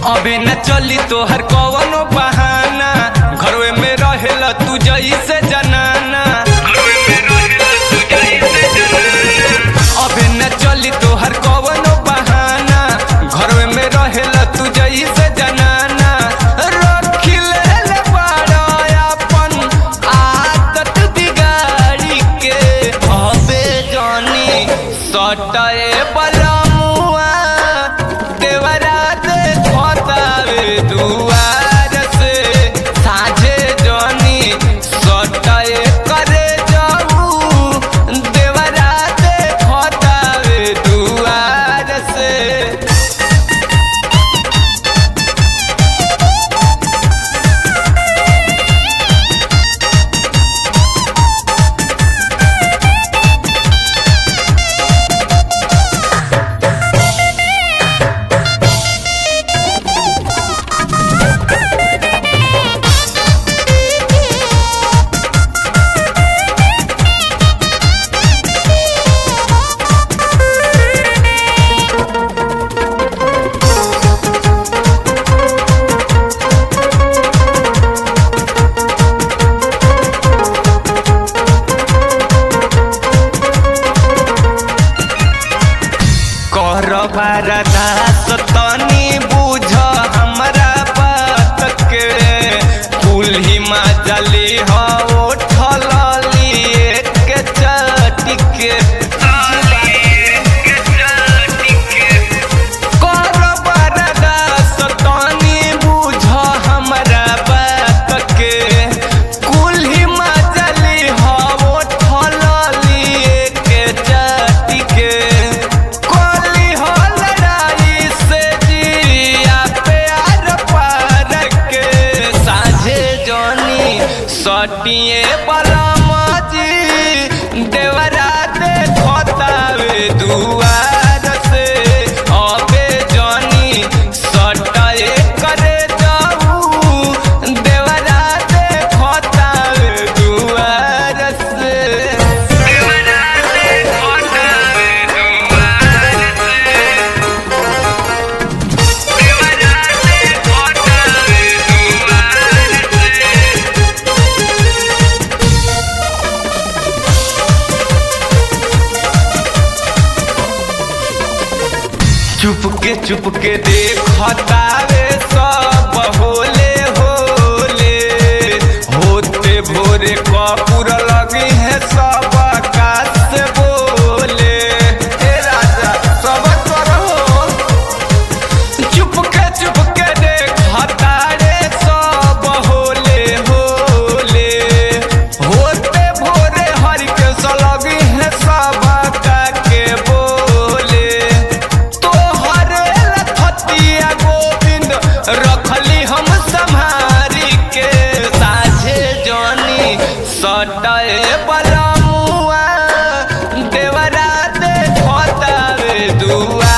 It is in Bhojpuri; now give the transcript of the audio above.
अबे न चली तोहर कवनो बहाना घरवे में रहेला तू जैसे जनाना अबे न चली तोहर कवनो बहाना घरवे में रहेला तू जैसे जनाना रखी ले बड़ा अपन आदत बिगाड़ी के अबे जानी सटाए बलमुआ देवरा दे खोतावे दुआर से साझे जानी सटाए करे जाऊ देवरा दे खोतावे दुआर से कर बारदास तनी बुझ हमरा बात के कुल्ही मजली हो उठलिए के चटिके कर बारदास तनी बुझ हमरा बात के कुल्ही मजली हो उठलिए के चटिके कोली हो लड़ाई से जिया प्यार पार के साझे जोनी सटिए बलमजी देवरा दे खोतावे दुआर से अबे जोनी सटाए करे जाऊ देवरा दे खोतावे दुआर से देवरा दे खोतावे दुआर से देवरा दे खोतावे दुआर से चुपके चुपके देखतावे सब होले होले होते भोरे कपूर लगी है सब आकाश से बोले हे राजा सब करो चुपके चुपके देखता रे सब होले होले होते भोरे हरि के सलगी है सब का के बोले तोहरे लखतिया गोविंद रखली हम संहारी के साझे जानी सटाए बलमुआ देवरा दे खोतावे दुआ